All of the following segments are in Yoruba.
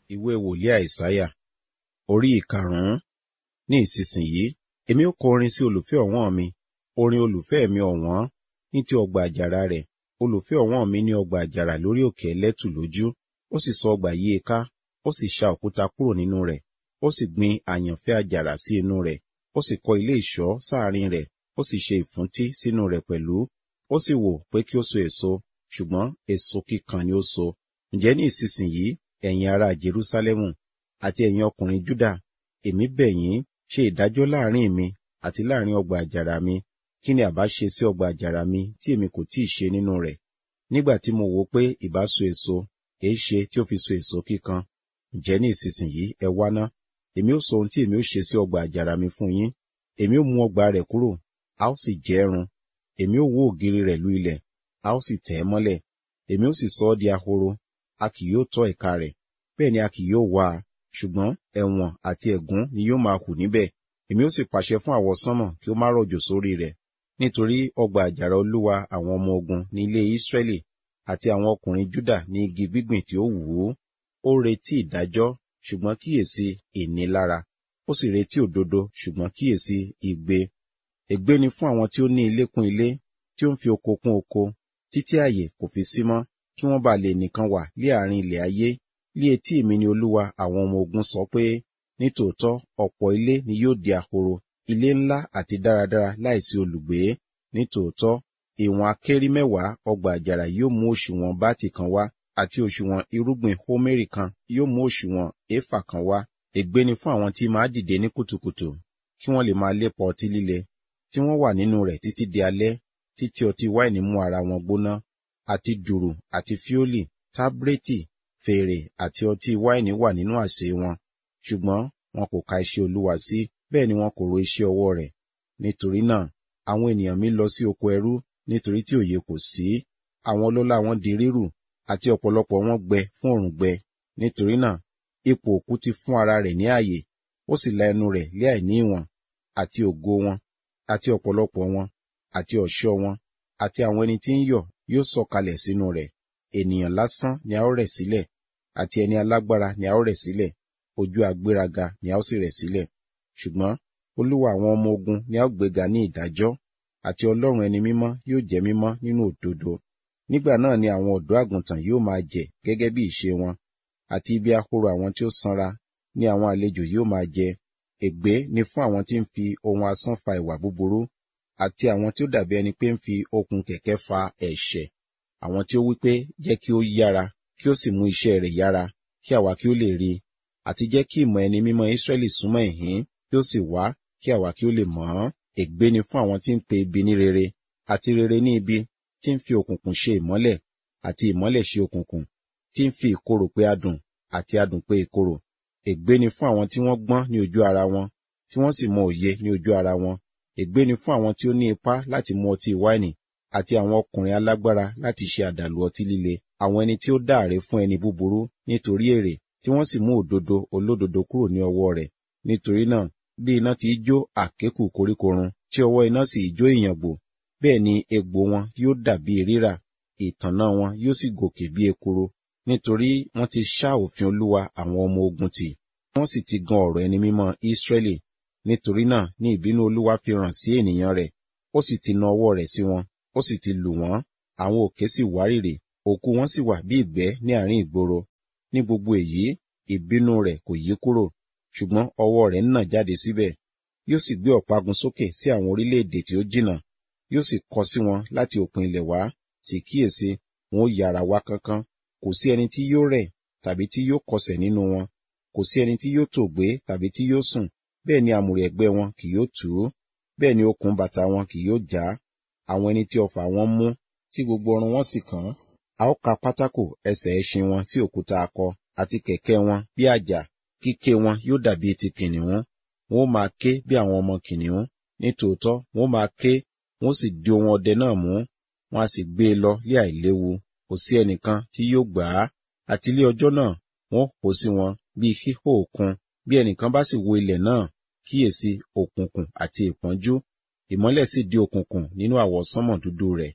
ìwé wòlíì àìsáyà orí ìkarùn-ún ní ìsinsìnyí èmi ó kọ orin sí olùfẹ́ ọ̀wọ́n mi orin olùfẹ́ mi ọ̀wọ́n ní ti ọgbà àjàrà rẹ̀ olùfẹ́ ọ̀wọ́n mi ní ọgbà àjàrà lórí òkè ẹlẹ́tù lójú ó sì sọ ọgbà yí i ká ó sì ṣa òkúta kúrò nínú rẹ̀ ó sì gbin àyànfẹ́ àjàrà sí inú rẹ̀ ó sì kọ́ ilé ìṣọ́ sáàrin rẹ̀ ó sì ṣe ìfúntí sínú rẹ̀ pẹ̀lú ó sì wò pé kí ó so èso ṣùgbọ́n èso kíkan ni ó so ǹjẹ́ ní ìsinsìnyí ẹ̀yin ará Jerúsálẹ́mù àti ẹ̀yin ọkùnrin Júdà èmi bẹ̀ yín ṣe ìdájọ́ láàrin mi àti láàrin ọgbà àjàrà mi kí ni àbá ṣe sí ọgbà àjàrà mi tí èmi kò tíì ṣe nínú rẹ̀ nígbà tí mo wò pé ìbá so èso èé ṣe tí ó fi so èso kíkan ǹjẹ́ ní ìsinsìnyí ẹ wá ná èmi ó sọ ohun tí èmi ó ṣe sí ọgbà àjàrà mi fún yín èmi ó mú ọgbà rẹ̀ kúrò a ó sì jẹ́ ẹrun èmi ó wó ògiri rẹ̀ lu ilẹ̀ a ó sì tẹ̀ ẹ́ mọ́lẹ̀ èmi ó sì sọ ọ́ di ahoro a kì yóò tọ́ ẹ̀ka rẹ̀ bẹ́ẹ̀ ni a kì yóò wá a ṣùgbọ́n ẹ̀wọ̀n àti ẹ̀gún ni yóò máa hù níbẹ̀ èmi ó sì pàṣẹ fún àwọsánmọ̀ kí ó má rọ̀jò sórí rẹ̀ nítorí ọgbà àjàrà olúwa àwọn ọmọ ogun ní ilé Ísírẹ́lì àti àwọn ọkùnrin Júdà ní igi gbígbìn tí ó wù ú ó retí ìdájọ́ ṣùgbọ́n kíyèsí ìnilára ó sì retí òdodo ṣùgbọ́n kíyèsí igbe ègbé ni fún àwọn tí ó ní ilé kún ilé tí ó ń fi oko kún oko títí ààyè kò fi sí mọ́ kí wọ́n bá lè nìkan wà lé àárín ilẹ̀ ayé lé etí mi ni olúwa àwọn ọmọ ogun sọ pé nítòótọ́ ọ̀pọ̀ ilé ni yóò di ahoro ilé ńlá àti dáradára láìsí olùgbé nítòótọ́ ìwọ̀n akérí mẹ́wàá ọgbà àjàrà yóò mú òṣùwọ̀n báàtì kan wá àti òṣùwọ̀n irúgbìn hómérì kan yóò mú òṣùwọ̀n éfà kan wá ègbé ni fún àwọn tí máa dìde ní kùtùkùtù kí wọ́n lè máa lépa ọtí líle tí wọ́n wà nínú rẹ̀ títí di alẹ́ títí ọtí wáìnì mú ara wọn gbóná àti dùrù àti fíólì tábírètì fèrè àti ọtí wáìnì wà nínú àsè wọn ṣùgbọ́n wọn kò ka iṣẹ́ olúwa sí bẹ́ẹ̀ ni wọn kò ro iṣẹ́ ọwọ́ rẹ̀ nítorí náà àwọn ènìyàn mi lọ sí oko ẹrú nítorí tí òye kò sí àwọn ọlọ́lá wọn di rírù àti ọ̀pọ̀lọpọ̀ wọn gbẹ fún òrùngbẹ nítorí náà ipò òkú ti fún ara rẹ̀ ní ààyè ó sì la ẹnu rẹ̀ lé àìní ìwọ̀n àti ògo wọn àti ọ̀pọ̀lọpọ̀ wọn àti ọ̀ṣọ́ wọn àti àwọn ẹni tí ń yọ̀ yóò sọ̀kalẹ̀ sínú rẹ̀ ènìyàn lásán ni a ó rẹ̀ sílẹ̀ àti ẹni alágbára ni a ó rẹ̀ sílẹ̀ ojú agbéraga ni a ó sì rẹ̀ sílẹ̀ ṣùgbọ́n olúwa àwọn ọmọ ogun ni a ó gbéga ní ìdájọ́ àti ọlọ́run ẹni mímọ́ yóò jẹ́ mímọ́ nínú òdodo nígbà náà ni àwọn ọ̀dọ́ àgùntàn yóò máa jẹ gẹ́gẹ́ bí ìṣe wọn àti ibi ahoro àwọn tí ó sanra ni àwọn àlejò yóò máa jẹ ègbé ni fún àwọn tí ń fi ohun asán fa ìwà búburú àti àwọn tí ó dàbí ẹni pé ń fi okùn kẹ̀kẹ́ fa ẹ̀ṣẹ̀ àwọn tí ó wí pé jẹ́ kí ó yára kí ó sì mú iṣẹ́ rẹ̀ yára kí àwa kí ó lè rí i àti jẹ́ kí ìmọ̀ ẹni mímọ́ Ísírẹ́lì súnmọ́ ìhín kí ó sì wá kí àwa kí ó lè mọ̀ ọ́n ègbé ni fún àwọn tí ń pe ibi ní rere àti rere ní ibi tí ń fi òkùnkùn ṣe ìmọ́lẹ̀ àti ìmọ́lẹ̀ ṣe òkùnkùn tí ń fi ìkorò pé adùn àti adùn pé ìkorò ègbé ni fún àwọn tí wọ́n gbọ́n ní ojú ara wọn tí wọ́n sì mọ òye ní ojú ara wọn ègbé ni fún àwọn tí ó ní ipá láti mu ọtí wáìnì àti àwọn ọkùnrin alágbára láti ṣe àdàlù ọtí líle àwọn ẹni tí ó dáàré fún ẹni búburú nítorí èrè tí wọ́n sì mú òdodo olódodo kúrò ní ọwọ́ rẹ̀ nítorí náà bí iná ti jó àkékù koríko run tí ọwọ́ iná sì jó ìyàngbò bẹ́ẹ̀ ni egbò wọn yóò dàbí rírà ìtànná wọn yóò sì gòkè bí ekuru nítorí wọ́n ti ṣá òfin olúwa àwọn ọmọ ogun tì wọ́n sì ti gan ọ̀rọ̀ ẹni mímọ́ Ísírẹ́lì nítorí náà ní ìbínú olúwa fi ràn sí ènìyàn rẹ̀ ó sì ti na ọwọ́ rẹ̀ sí wọn ó sì ti lù wọ́n àwọn òkè sì wárìrì òkú wọn sì wà bí ìgbẹ́ ní àárín ìgboro ní gbogbo èyí ìbínú rẹ̀ kò yí kúrò ṣùgbọ́n ọwọ́ rẹ̀ ń nà jáde síbẹ̀ yóò sì gbé ọ̀págun sókè sí àwọn orílẹ̀-èdè tí ó jìnnà yóò sì kọ sí wọn láti òpin ilẹ̀ wá sì kíyèsí wọn ó yára wá kánkán kò sí ẹni tí yóò rẹ̀ tàbí tí yóò kọsẹ̀ nínú wọn kò sí ẹni tí yóò tòògbé tàbí tí yóò sùn bẹ́ẹ̀ ni àmùrè ẹ̀gbẹ́ wọn kì yóò tú bẹ́ẹ̀ ni okùn bàtà wọn kì yóò já àwọn ẹni tí ọfà wọn mú tí gbogbo ọrùn wọn sì kàn a ó ka pátákò ẹsẹ̀ ẹṣin wọn sí òkúta akọ àti kẹ̀kẹ́ wọn bí àjà kíké wọn yóò dàbí ti kìnìún wọn ó máa ké bí àwọn ọmọ kìnìún nítòótọ́ wọn ó máa ké wọn ó sì di ohun ọdẹ náà mú wọn a sì gbé e lọ lé àìléwu kò sí ẹnìkan tí yóò gbà á àti ilé ọjọ́ náà wọn kó sí wọn bí híhó òkun bí ẹnìkan bá sì wo ilẹ̀ náà kíyèsí òkùnkùn àti ìpọ́njú ìmọ́lẹ̀ sì di òkùnkùn nínú àwọsánmọ̀ dúdú rẹ̀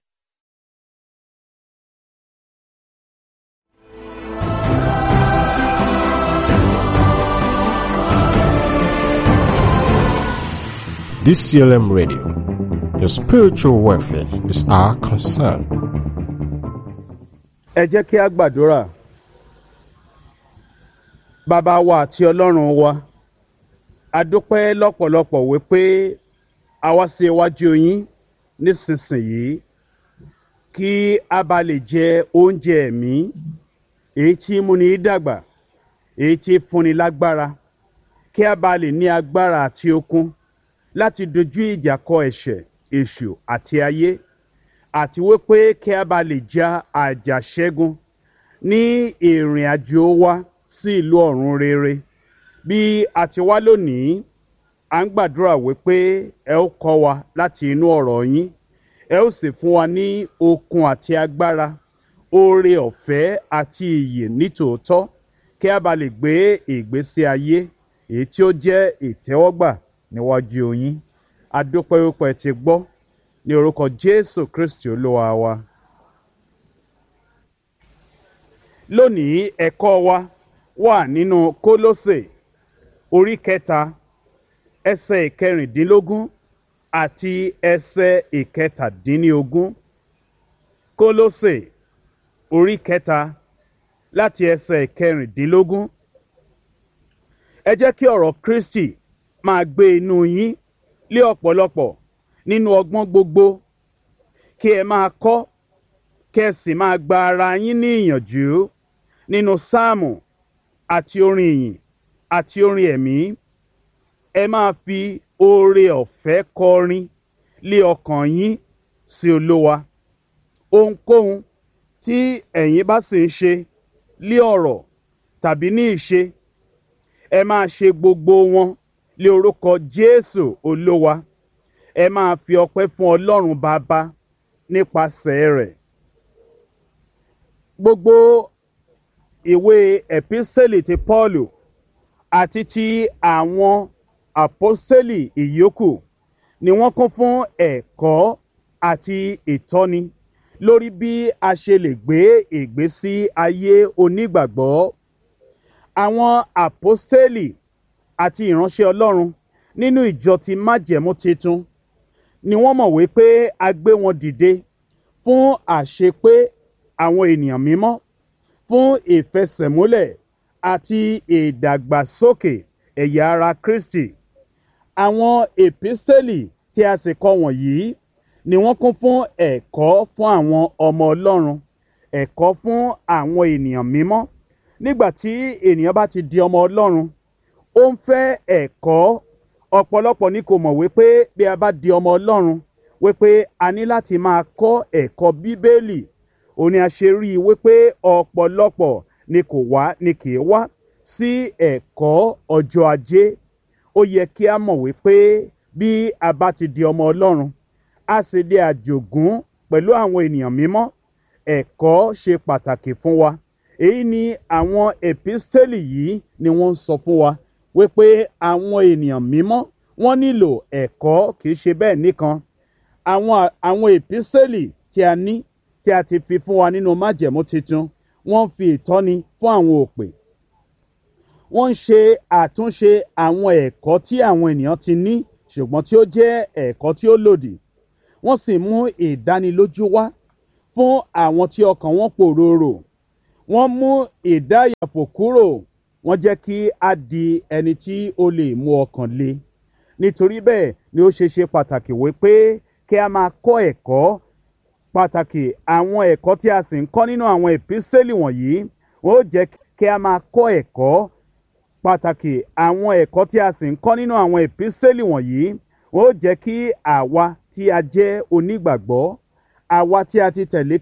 DCLM Radio. Your spiritual welfare is our concern. ẹ jẹ́ kí a gbàdúrà bàbá wa àti ọlọ́run wa a dúpẹ́ lọ́pọ̀lọpọ̀ wípé a wá sí iwájú yín nísinsìnyí kí a bá lè jẹ oúnjẹ ẹ̀mí èyí tí múni dàgbà èyí tí fúnni lágbára kí a bá lè ní agbára àti okun láti dojú ìjà kọ ẹ̀ṣẹ̀ èṣù àti ayé àti wípé kí a bá lè ja àjàṣẹ́gun ní ìrìn àjò wa sí ìlú ọ̀run rere bí a ti wá lónìí à ń gbàdúrà wípé ẹ ó kọ́ wa láti inú ọ̀rọ̀ yín ẹ ó sì fún wa ní okun àti agbára oore ọ̀fẹ́ àti ìyè nítòótọ́ kí a bá lè gbé ìgbésí ayé èyí tí ó jẹ́ ìtẹ́wọ́gbà níwájú yín a dúpẹ́ wípé ẹ ti gbọ́ ní orúkọ jésù kristi olúwa wa. lónìí ẹ̀kọ́ wa wà nínú kólósè orí kẹta ẹsẹ̀ ìkẹrìndínlógún àti ẹsẹ̀ ìkẹtàdínlógún kólósè orí kẹta láti ẹsẹ̀ ìkẹrìndínlógún ẹ jẹ́ kí ọ̀rọ̀ kristi máa gbé inú yín lé ọ̀pọ̀lọpọ̀ nínú ọgbọ́n gbogbo kí ẹ máa kọ́ kí ẹ sì máa gba ara yín ní ìyànjú nínú sáàmù àti orin ìyìn àti orin ẹ̀mí ẹ máa fi oore ọ̀fẹ́ kọrin lé ọkàn yín sí olówa ohunkóhun tí ẹ̀yin bá sì ń ṣe lé ọ̀rọ̀ tàbí ní ìṣe ẹ máa ṣe gbogbo wọn lé orúkọ jésù olówa ẹ máa fi ọpẹ́ fún ọlọ́run bàbá nípasẹ̀ rẹ̀ gbogbo ìwé ẹ̀písẹ́lì ti pọ́ọ̀lù àti ti àwọn àpọ́sẹ́lì ìyókù ni wọ́n kún fún ẹ̀kọ́ àti ìtọ́ni lórí bí a ṣe lè gbé ìgbésí ayé onígbàgbọ́ àwọn àpọ́sẹ́lì àti ìránṣẹ́ ọlọ́run nínú ìjọ ti májẹ̀mú titun ni wọ́n mọ̀ wípé a gbé wọn dìde fún àṣepé àwọn ènìyàn mímọ́ fún ìfẹsẹ̀múlẹ̀ àti ìdàgbàsókè ẹ̀yà ara kristi àwọn èpísítẹ́lì tí a sì kọ wọ̀nyí ni wọ́n kún fún ẹ̀kọ́ fún àwọn ọmọ ọlọ́run ẹ̀kọ́ fún àwọn ènìyàn mímọ́ nígbà tí ènìyàn bá ti di ọmọ ọlọ́run ó ń fẹ́ ẹ̀kọ́ ọ̀pọ̀lọpọ̀ ni kò mọ̀ wípé bí a bá di ọmọ ọlọ́run wípé a ní láti máa kọ́ ẹ̀kọ́ bíbélì òní a ṣe rí i wípé ọ̀pọ̀lọpọ̀ ni kò wá ni kì í wá sí ẹ̀kọ́ ọjọ́ ajé ó yẹ kí a mọ̀ wípé bí a bá ti di ọmọ ọlọ́run a sì di àjògún pẹ̀lú àwọn ènìyàn mímọ́ ẹ̀kọ́ ṣe pàtàkì fún wa èyí ni àwọn èpísítélì yìí ni wọ́n ń sọ fún wa wípé àwọn ènìyàn mímọ́ wọ́n nílò ẹ̀kọ́ kìí ṣe bẹ́ẹ̀ nìkan àwọn àwọn èpísítélì tí a ní tí a ti fi fún wa nínú májẹ̀mú tuntun wọ́n fi ìtọ́ni fún àwọn òpè wọ́n ń ṣe àtúnṣe àwọn ẹ̀kọ́ tí àwọn ènìyàn ti ní ṣùgbọ́n tí ó jẹ́ ẹ̀kọ́ tí ó lòdì wọ́n sì mú ìdánilójú wá fún àwọn tí ọkàn wọn pòròrò wọ́n mú ìdáyàpò kúrò wọ́n jẹ́ kí a di ẹni tí ó lè mú ọkàn le nítorí bẹ́ẹ̀ ni ó ṣe ṣe pàtàkì wípé kí a máa kọ́ ẹ̀kọ́ pàtàkì àwọn ẹ̀kọ́ tí a sì ń kọ́ nínú àwọn èpísítélì wọ̀nyí wọ́n ó jẹ́ kí a máa kọ́ ẹ̀kọ́ pàtàkì àwọn ẹ̀kọ́ tí a sì ń kọ́ nínú àwọn èpísítélì wọ̀nyí wọ́n ó jẹ́ kí àwa tí a jẹ́ onígbàgbọ́ àwa tí a ti tẹ̀lé